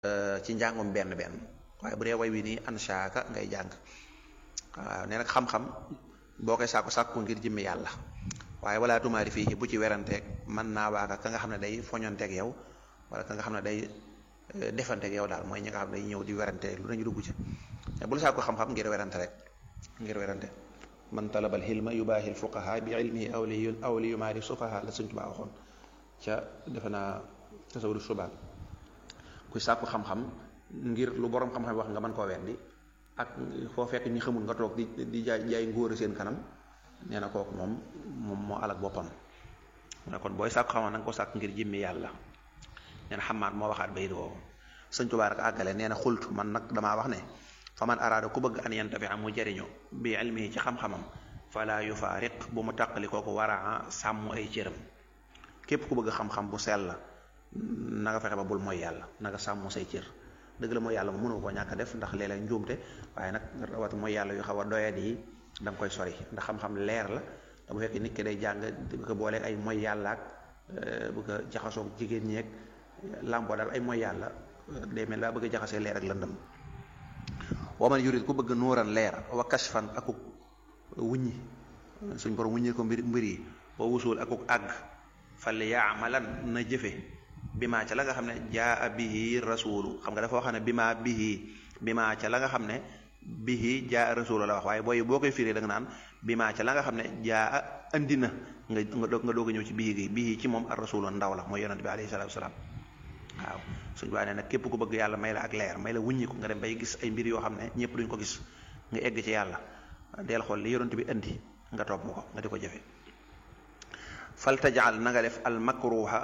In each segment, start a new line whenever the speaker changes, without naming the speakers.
ci njàngum benn benn waaye bu dee way wi nii anshaaka ngay jàng waaw nee nag xam-xam boo koy sàkku sàkku ngir jëmmi yàlla waaye wala tumaari fii bu ci weranteeg mën naa waaka ka nga xam ne day foñonteeg yow wala ka nga xam ne day defanteeg yow daal mooy ñi nga xam ne day ñëw di werante lu nañu dugg ci bul sàkku xam-xam ngir werante rek ngir werante man talabal xilma yubaahil fuqaha bi ilmihi aw li aw li yumaari sufaha la Sëñ Tuubaa waxoon ca defe naa tasawudu subaan kuy sàkku xam-xam ngir lu borom xam-xam wax nga mën koo weddi ak foo fekk ñi xamul nga toog di di jaay jaay ngóor seen kanam nee na kooku moom moom moo alak boppam mu ne kon booy sàkku xam-xam na nga ko sàkk ngir jëmmi yàlla nee na xamaat moo waxaat bayit woowu Sëñ Tuubaa rek àggale nee na xult man nag damaa wax ne fa man araada ku bëgg an yantafi mu jariñu bi ilmihi ci xam-xamam fala yufaariq bu mu tàqali kooku waraa sàmm ay cëram képp ku bëgg xam-xam bu sell la na nga fexe ba bul mooy yàlla na nga sàmm say cër dëgg la mooy yàlla mu mënu koo ñàkk def ndax léeg-léeg njuumte waaye nag rawat mooy yàlla yu xaw a doyat yi da nga koy sori ndax xam-xam leer la da bu fekkee nit ki day jàng bu ko booleeg ay mooy yàlla ak bu ko jaxasoo jigéen ñeeg làmboo daal ay mooy yàlla day mel daa bëgg a jaxasee leer ak lëndëm waman yurid ku bëgg nuuran leer wa kashfan akuk wuññi suñ borom wuññi ko mbir mbir yi wa wusul akuk àgg fal yaamalan na jëfe bi maa ca la nga xam ne jaa bihi rasulu xam nga dafa wax ne bi maa bihi bi maa ca la nga xam ne bihi jaa rasulu la wax waaye booy boo koy firee da nga naan bi maa ca la nga xam ne jaa andi na nga nga doog a ñëw ci bihi gi bihi ci moom ar rasulu ndaw la mooy yonent bi alayhi salaatu wasalaam waaw suñ baa nee nag képp ku bëgg yàlla may la ak leer may la wuññi ko nga dem bay gis ay mbir yoo xam ne ñëpp duñ ko gis nga egg ci yàlla deel xool li yonent bi indi nga topp ko nga di ko jëfe fal tajal na nga def al makruha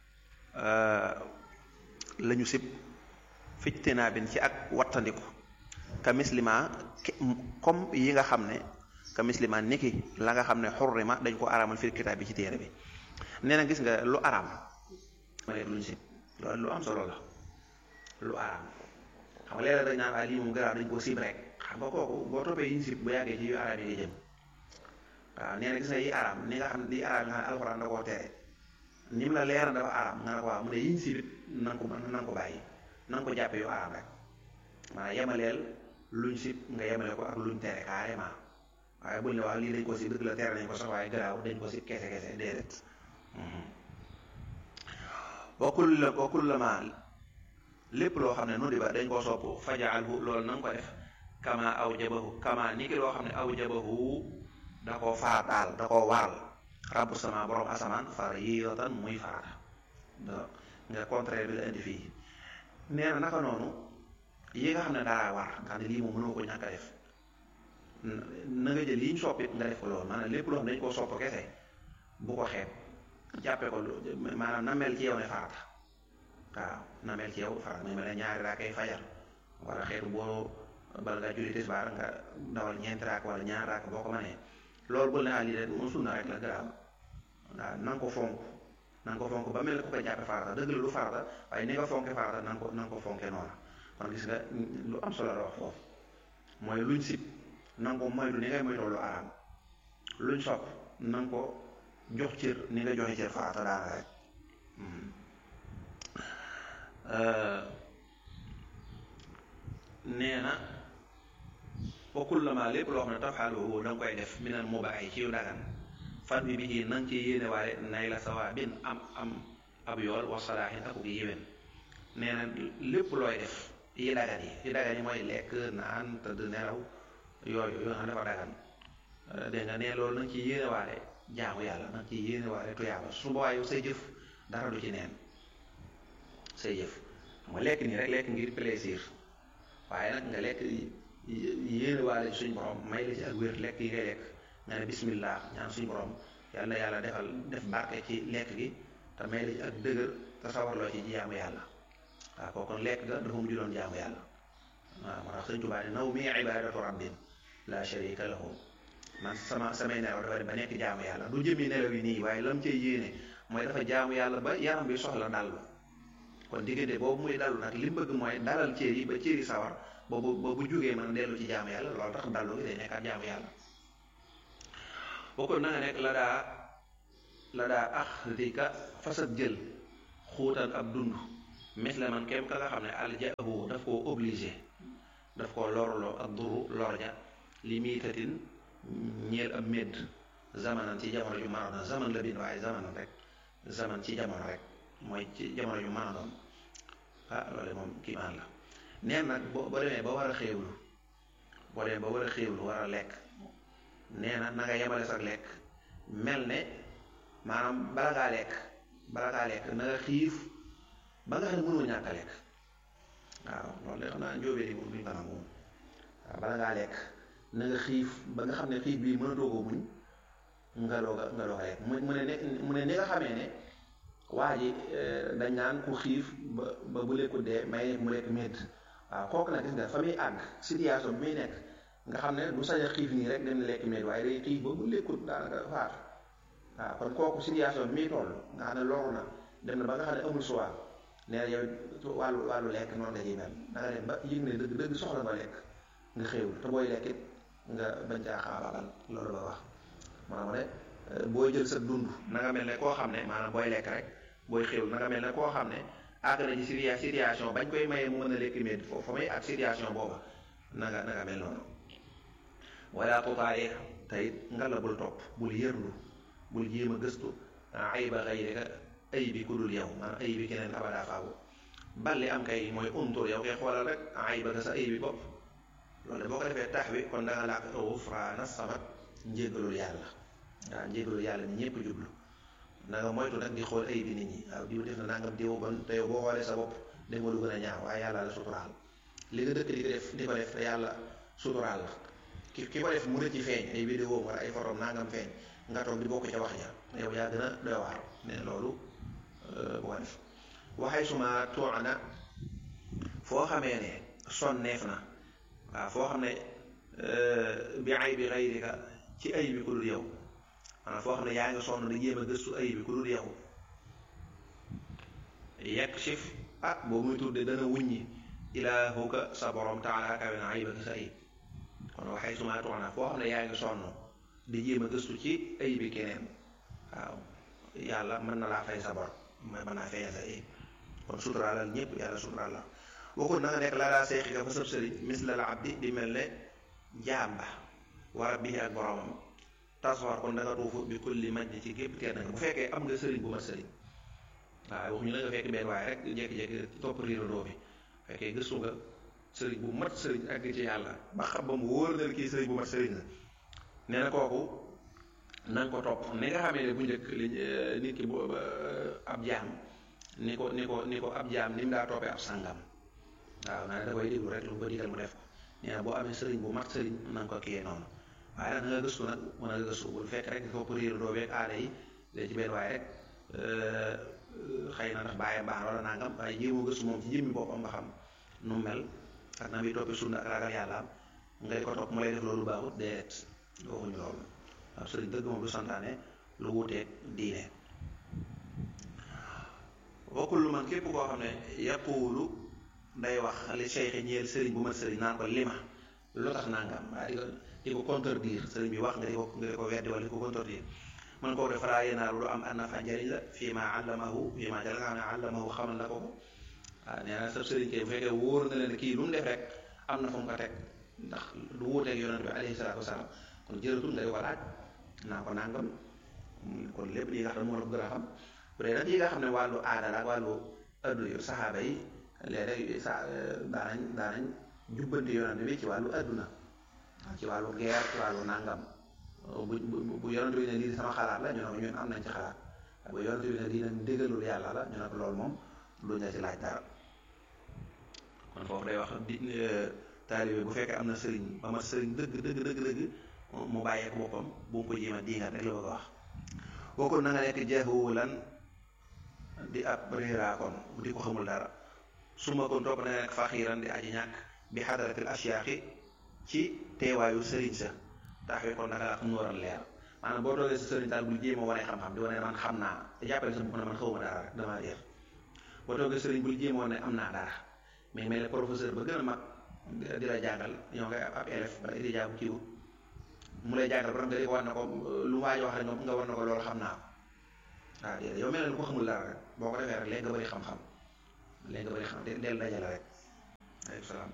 la ñu sib fictinaa bin ci ak wattandiku ka mislima comme yi nga xam ne ka mislima niki la nga xam ne xurrima dañ ko araamal fil kitaab bi ci téere bi nee na gis nga lu araam luñ sib loolu lu am solo la lu araam xam nga léeg-léeg dañ naan waaye lii moom garaaw dañ ko sib rek xam nga kooku boo toppee yi ñu sib bu yàggee ci yu araam yi nga jëm waaw nee na gis nga yi araam ni nga xam ne di araam yi nga xam ne alxuraan da koo tere ni mu la leer dafa araam nga ne ko waaw mu ne yi ñu sib it na nga ko na nga ko bàyyi na nga ko jàppee yu araam rek maanaam yemaleel luñ sib nga yemale ko ak luñ tere carrément waaye buñ ne waaw lii dañ ko sib dëgg la tere nañ ko sax waaye garaaw dañ ko sib kese kese déedéet wakul la wakul la ma lépp loo xam ne nu di ba dañ koo sopp fajaalhu loolu na nga ko def kama aw jabahu kama ni ki loo xam ne aw jabahu da koo faataal da koo waral rabbu sama borom asamaan far yiyatan muy farata nga contraire bi la indi fii nee na naka noonu yi nga xam ne daa war nga xam ne lii moom mënoo ko ñàkk a def na nga jël yi ñu soppit nga def ko loolu maanaam lépp loo xam ne dañ koo sopp kese bu ko xeeb jàppee ko maanaam na mel ci yow ne farata waaw na mel ci yow farata muy mel ne ñaari raak ay fajar wala xeetu boo bala ngaa julli tisbaar nga dawal ñeenti raak wala ñaari raak boo ko mënee loolu bul ne ah lii de moom sunna rek la garaaw waaw na nga ko fonk na nga ko fonk ba mel ne ku ko jàppee farata dëgg la lu farata waaye ni nga fonke farata na nga ko na nga ko fonke noona kon gis nga lu am solo la wax foofu mooy luñ sib na nga ko moytu ni ngay moytoo lu araam luñ sopp na nga ko jox cër ni nga joxe cër farata daana rek nee na wa kullama lépp loo xam ne tafaaluhu da nga koy def minal mubaahi ci yu dagan fan bi bi na nga ci yéene waale nay la sawaabin am am ab yool wa salaahin ak gi yéwén nee na lépp looy def yi dagan yi yi dagan yi mooy lekk naan tëdd nelaw yooyu yoo xam ne dafa dagan dégg nga ne loolu na nga ci yéene waale jaamu yàlla nag ci yéene waale tuyaaba su boobaa yow say jëf dara du ci neen say jëf xam nga lekk nii rek lekk ngir plaisir waaye nag nga lekk yéene waale suñ borom may la ci ak wér lekk yi ngay lekk nga ne bismillah ñaan suñ borom yàlla na yàlla defal def barke ci lekk gi te may la ci ak dëgër te sawarloo ci jaamu yàlla waaw kooku lekk ga dafa mujj doon jaamu yàlla waaw moo tax sëñ Tuubaa ne naw mi ibadatu rabbin la sharika lahu man sama samay nelaw dafa dem ba nekk jaamu yàlla du jëmi nelaw yi nii waaye lam cay yéene mooy dafa jaamu yàlla ba yaram bi soxla dallu kon diggante boobu muy dallu nag li mu bëgg mooy dalal cër yi ba cër yi sawar boobu boobu jógee mën a dellu ci jaamu yàlla loolu tax dallu gi day nekkaat jaamu yàlla boo ko na nga nekk la daa la daa ax dika fasat jël xuutal ab dund mis la man kem ka nga xam ne aljahu daf koo obligé daf koo lorloo ak duru lor ja li miitatin ñeel ab médd zamanan ci jamono ju mën a doon zaman la bind waaye zamanan rek zaman ci jamono rek mooy ci jamono ju mën a doon ah loolu moom kiimaan la neen nag boo boo demee ba war a xéewlu boo demee ba war a xéewlu war a lekk nee na na nga yemale sax lekk mel ne maanaam bala ngaa lekk bala ngaa lekk na nga xiif ba nga xam ne mënoo ñàkk a lekk waaw loolu de xam naa njóobee di moom duñ ko nangu waaw bala ngaa lekk na nga xiif ba nga xam ne xiif bii mënatoo ko muñ nga doog a nga doog a lekk mu mu ne ne mu ne ni nga xamee ne waa ji dañ naan ku xiif ba ba bu lekku dee may mu lekk médd waaw kooku nag gis nga fa muy àgg situation bi muy nekk nga xam ne du sañ a xiif nii rek dem lekk médd waaye day xiif ba bu lekkut daanaka faatu waaw kon kooku situation bi muy toll nga xam ne loolu na dem na ba nga xam ne amul choix nee na yow wàllu wàllu lekk noonu la ñuy mel da nga dem ba yëg ne dëgg dëgg soxla nga lekk nga xéewul te booy lekk it nga bañ caa xaabaabal loolu ba wax maanaam ne booy jël sa dund na nga mel ne koo xam ne maanaam booy lekk rek booy xéewul na nga mel ne koo xam ne àgg na ci situation bañ koy mayee mu mën a lekk médd foofu fa may ak situation booba na nga na nga mel noonu wala tutaarix te it nga la bul topp bul yërlu bul jéem a gëstu ayba xayrika ay bi ku dul yow maanaam ay bi keneen abadaa faawu balli am kay mooy untur yow kay xoolal rek ayba ka sa ay bi bopp loolu de boo ko defee tax wi kon da nga làkk gufraana samat njéggalul yàlla waaw njéggalul yàlla ni ñëpp jublu na nga moytu nag di xool ay bi nit ñi waaw diw def na nangam diw bon te yow boo xoolee sa bopp def nga lu gën a ñaaw waaye yàlla la suturaal li nga dëkk di ko def di ko def te yàlla suturaal la ki ki ko def mu rëcc feeñ ay vidéo wala ay photo nangam feeñ nga toog di bokk ca wax ja yow yaa gën a doy waar ne loolu bu ko def waxay suma tuuna foo xamee ne sonneef na waaw foo xam ne bi ay bi xayrika ci ay bi ku dul yow maanaam foo xam ne yaa ngi sonn di jéem a gëstu ay bi ku dul yow yekk sif ah boobu muy tudde dana wuññi ilaahuka sa borom taala kawe na ayibaka sa ayib kon waxay suma tuuna foo xam ne yaa ngi sonn di jéem a gëstu ci ay bi keneen waaw yàlla mën na laa fay sa bor mën naa feeñal sa ayib kon suturaalal ñëpp yàlla suturaal la waxul na nga nekk la laa seexi ka fa sëb sëriñ mislal abdi di mel ne jaam ba war bii ak boromam taswar kon da nga tuufu bi kulli maj ci gépp tedd nga bu fekkee am nga sëriñ bu mat sëriñ waaw waxuñu la nga fekk benn waaye rek jékki-jékki topp riirandoo bi fekkee gëstu nga sëriñ bu mat sëriñ àgg ci yàlla ba xam ba mu wóor na kii sëriñ bu mat sëriñ la nee na kooku na nga ko topp ni nga xamee ne bu njëkk li nit ki bu ab jaam ni ko ni ko ni ko ab jaam ni mu daa toppee ab sàngam waaw naa ne da koy déglu rek lu ko digal mu def ko nee na boo amee sëriñ bu mat sëriñ na nga ko kiyee noonu waaye nag nga gëstu nag mën a gëstu bul fekk rek ko riir doo beeg aada yi léegi ci benn waaye rek xëy na ndax bàyyam baax wala nangam waaye jéemoo gëstu moom ci jëmmi boppam nga xam nu mel ak na muy toppee sunna ak ragal yàlla am ngay ko topp mu lay def loolu baaxut déet waxuñu loolu waaw sëriñ dëgg moom du santaane lu wuteeg diine bokkul lu man képp koo xam ne yaquulu day wax li cheikh ñeel sëriñ bu mat sëriñ naan ko lima lu tax nangam waaye di ko di ko contredire sëriñ bi wax nga di ko nga di ko weddi wala di ko contredire man koo def falaa yenaalu du am an nafa njariñ la fii ma allamahu fii ma jala nga xam ne allamahu xamal na ko ko waaw nee na sa sëriñ kay bu fekkee wóor na leen kii lu mu def rek am na fu mu ko teg ndax du wuuteeg yonent bi alayhi salaatu wasalaam kon jërëtul nga di ko laaj naa ko nangam kon lépp yi nga xam ne moo la ko gën a xam bu dee nag yi nga xam ne wàllu aada la ak wàllu adduna yu saxaaba yi léeg-léeg sa daanañ daanañ jubbanti yonent bi ci wàllu adduna ci wàllu guerre ci wàllu nangam bu bu bu yonent bi ne lii sama xalaat la ñu ne ko ñun am nañ ci xalaat bu yonent bi ne lii nag ndigalul yàlla la ñu ne ko loolu moom luñ la ci laaj dara kon foofu day wax di taalibe bu fekkee am na sëriñ ba ma sëriñ dëgg dëgg dëgg dëgg mu bàyyeek boppam bu mu ko jéem a diingat rek la bëgg a wax bokkul na nga nekk jahulan di ab réeraakoon di ko xamul dara su ma kon topp na nga nekk faxiiran di aji ñàkk bi xadaratil asiyaaxi ci teewaayu sëriñ sa taxawee kon naka la xam nu waral leer maanaam boo toogee sa sëriñ daal bul jéem a wane xam-xam di wane man xam naa te jàppale sa bopp na man xawma dara rek damaa réer boo toogee sëriñ bul jéem a wane am naa dara mais mel ne professeur ba gën a mag di la jàngal ñoo ngay ab élève bala di jaabu kiiwut mu lay jàngal ba nga di ko war na ko lu waaj wax rek nga war na ko loolu xam naa ko waaw déedéet yow mel ne lu ko xamul dara rek boo ko defee rek léegi nga bëri xam-xam léegi nga bëri xam del dajale rek aleykum salaam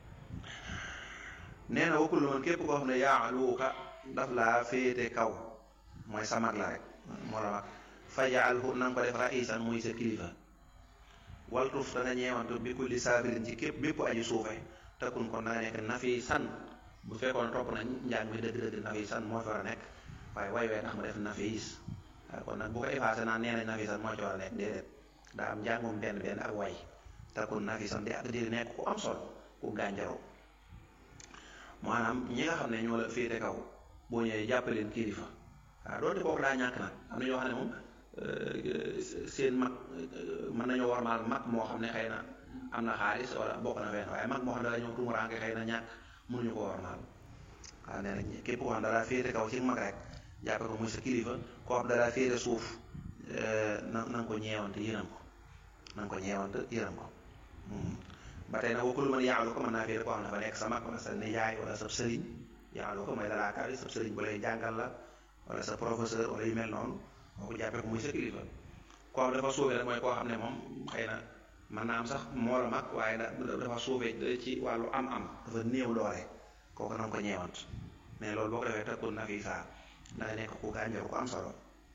nee na wakkul man képp koo xam ne yaaluuka daf laa féete kaw mooy sa mag la rek moo la mag fajaalhu na nga ko def raisan muy sa kilifa waltuf da nga ñeewantu bi kulli saabirin ci képp bépp aju suufe takkun kon da nga nekk nafi san bu fekkoon topp na njàng mi dëgg-dëgg nafi san moo fi war a nekk waaye way wee tax ma def nafis waaye kon nag bu ko effacé naan nee nañ nafi san moo ci war a nekk déedéet daa am njàngum benn benn ak way takkun nafi san di ak di nekk ku am solo ku gànjaroo maanaam ñi nga xam ne ñoo la féete kaw boo ñëwee jàppaleen kilifa waaw doonte kooku daa ñàkk nag am na ñoo xam ne moom seen mag mën nañoo warmaal mag moo xam ne xëy na am na xaalis wala bokk na fenn waaye mag moo xam ne dala ñëw tumuraanke xëy na ñàkk mënuñu ko warmaal waaw nee na képp koo xam ne dalaa féete kaw ci mag rek jàppe ko muy sa kilifa koo xam dalaa féete suuf na na nga ko ñeewante yërëm ko na nga ko ñeewante yërëm ko ba tey nag wakkulu man yaalu ko mën naa féete koo xam ne dafa nekk sa mag wala sa nijaay wala sa sëriñ yaalu ko mooy dalaa kaw sa sëriñ bu lay jàngal la wala sa professeur wala yu mel noonu kooku jàppee ko muy sa kilifa koo xam dafa suufee rek mooy koo xam ne moom xëy na mën naa am sax moo la mag waaye dafa suufee ci wàllu am-am dafa néew doole kooku na nga ko ñeewant mais loolu boo ko defee tekkul na fii saa da nga nekk ku gànjaru ko am solo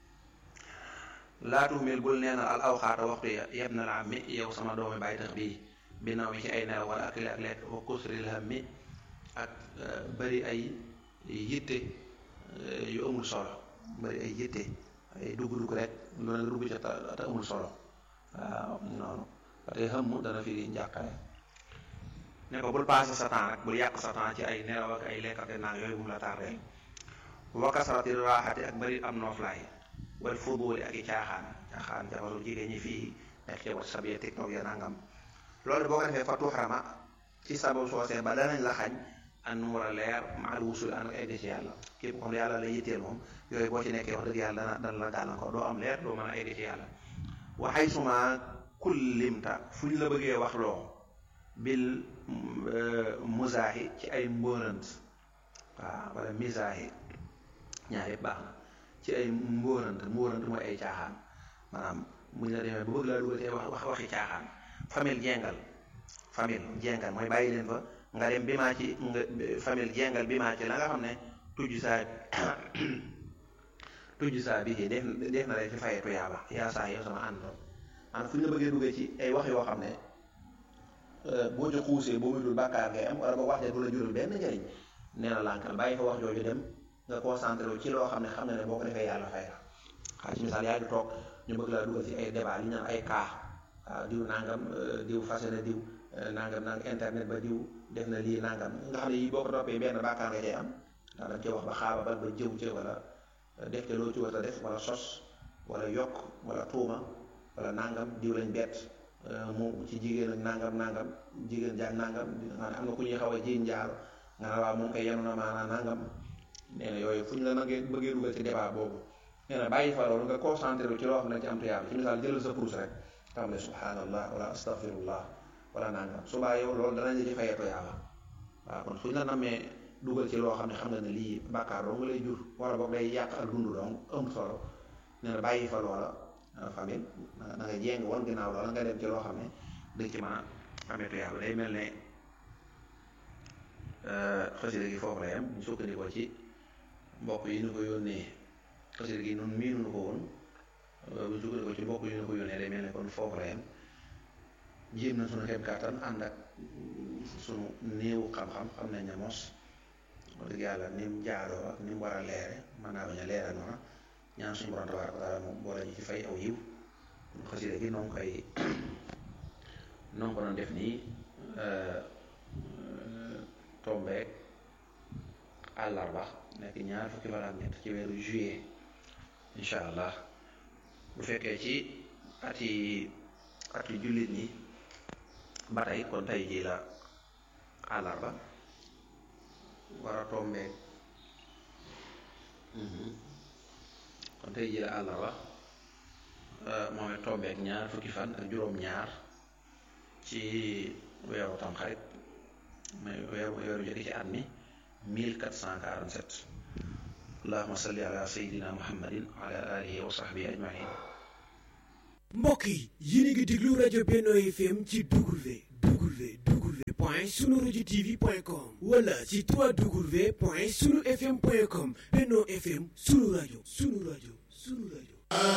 laatu mil bul neenal al awxaata waxtu ya yeb na la mi yow sama doomi bàyyi tax bii bi naw mi ci ay nelaw wala ak ak lekk wa kusril ham mi ak bëri ay yitte yu amul solo bëri ay yitte ay dugg-dugg rek loolu nga dugg ca te amul solo waaw noonu te xëmm dana fi njàqare ne ko bul passé sa temps rek bul yàq sa temps ci ay nelaw ak ay lekkate naag yooyu bu mu la tardeel wa kasrati raaxati ak bëri am nooflaay wal fuduli ak i caaxaan caaxaan jabaru jigéen ñi fii nekk ci whatsapp ya tiktok ya nangam loolu boo ko defee fa tuuxarama ci sabab soosee ba danañ la xañ an nu war a leer maal wusul an egg ci yàlla képp ko xam ne yàlla la yitteel moom yooyu boo ci nekkee wax dëgg yàlla dana dana la gàllankoor doo am leer doo mën a egg ci yàlla waxay suma kullimta fu ñu la bëggee wax loo bil musaahi ci ay mbóorant waaw wala misaahi ñaar yëpp baax na ci ay mbóorant mbóorant mooy ay caaxaan maanaam bu ñu la demee bu bëgg laa dugal te wax wax waxi caaxaan famille jengal famille jengal mooy bàyyi leen fa nga dem bi maa ci nga famille jengal bi maa ci la nga xam ne tujj saa tujj saa bi def def na lay fi fayee tuyaaba yaa saa yow sama àndoon maanaam fu ñu la bëggee duggee ci ay wax yoo xam ne boo ci xuusee boo mujjul bàkkaar ngay am wala ba wax ja du la jural benn njëriñ nee na lànkal bàyyi fa wax jooju dem nga concentré wu ci loo xam ne xam nga ne boo ko defee yàlla fay la xaa ci misaal yaa ngi toog ñu bëgg laa dugal ci ay débat li ñu naan ay cas waaw diw nangam diw fase na diw nangam nangam internet ba diw def na lii nangam nga xam ne yii boo ko toppee benn bàkkaar nga cay am ndax dañ cee wax ba xaaba ba ba jëw ca wala def ca loo ci war a def wala sos wala yokk wala tuuma wala nangam diw lañ bett mu ci jigéen ak nangam nangam jigéen jaag nangam nga ne am na ku ñuy xaw a jiiñ njaaro nga ne waaw moom koy yenu na maanaa nangam nee na yooyu fu ñu la nangee bëggee dugal ci débat boobu nee na bàyyi fa loolu nga concentré wu ci loo xam ne ci am tuyaaba ci misaal jëlal sa kurus rek xam ne subhanallah wala astaghfirullah wala nangam subaa yow loolu danañ la ci fayee tuyaaba waaw kon fu ñu la namee dugal ci loo xam ne xam nga ne lii bàkkaar doo nga lay jur wala boog day yàq ak dund dong am solo nee na bàyyi fa loola famille da nga jéng wan ginnaaw loola nga dem ci loo xam ne dañ ci mën a amee tuyaaba day mel ne xasida gi foofu la yam ñu sukkandikoo ci mbokk yi ñu ko yónnee xasida gi noonu miinu ko woon bu sukkandikoo ci mbokk yi ñu ko yónnee day mel ne kon foofu la yam jéem na sunu xeeb kàttan ànd ak sunu néewu xam-xam xam nañ ne mos wax dëgg yàlla ni mu jaaroo ak ni mu war a leere mën naa bañ a leere noona ñaan suñu borom tabaaraka wa taala moom boole ñu ci fay aw yiw xasida gi noonu koy noonu ko doon def nii tombeek àllarba nekk ñaar fukki fan ak ñett ci weeru juillet incha allah bu fekkee ci ati ati jullit ñi ba tey kon tey jii la àllarba war a tombeek kon tey jii la àllarba moom it tombeek ñaar fukki fan ak juróom-ñaar ci weeru tamxarit mais weeru weeru jëkk ci at mi 1447 allahuma salli ala sayidina muhammadin wa ala alihi wa sahbihi ajmain
mbokk yi yéen a ngi déglu rajo Benno FM ci W W W point sunu rajo TV point com wala ci 3W point sunu FM point com Benno FM sunu rajo sunu rajo sunu rajo